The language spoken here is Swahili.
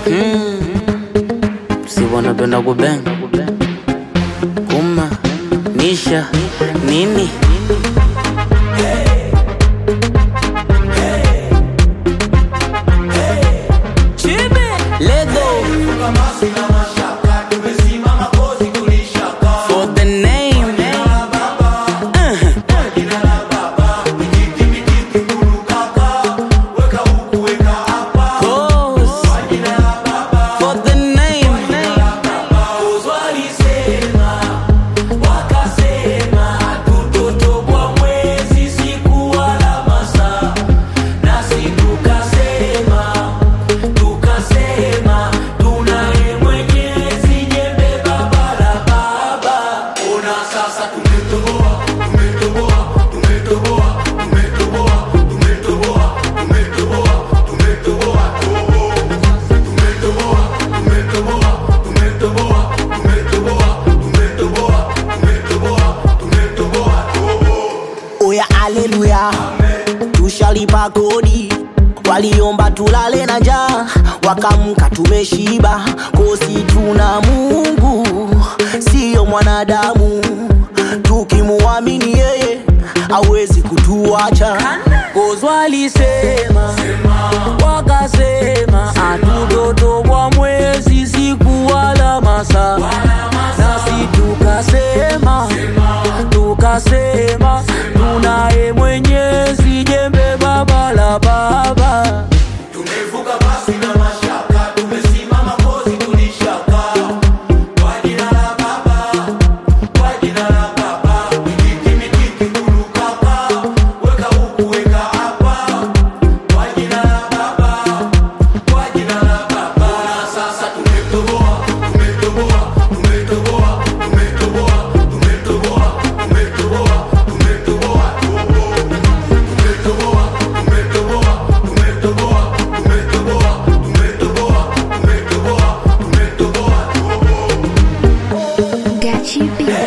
si wanapenda kubeng kuma nisha nini Lego for the name Cause for the name oya aleluya tushalipa kodi waliomba tulale na njaa wakamka tumeshiba kosi tuna mungu siyo mwanadamu tukimuamini yeye awezi kutuacha kozwalisema wakasema atutoto kwa mwezi siku wala masaa nasi tukasema tukasema tunaye mwenyezi jembe baba la baba tumevuka basi na mashaka tumesimama kozi tulishaka kwa jina la baba kwa jina la baba mikiki mikiki kulukaka weka huku weka hapa kwa jina la baba kwa jina la baba na sasa tumetoboa tumetoboa tumetoboa tumetoboa tumetoboa tumetoboa tumetoboa tumetoboa tumetoboa tumetoboa tumetoboa tumetoboa tumetoboa tumetoboa Got you beat.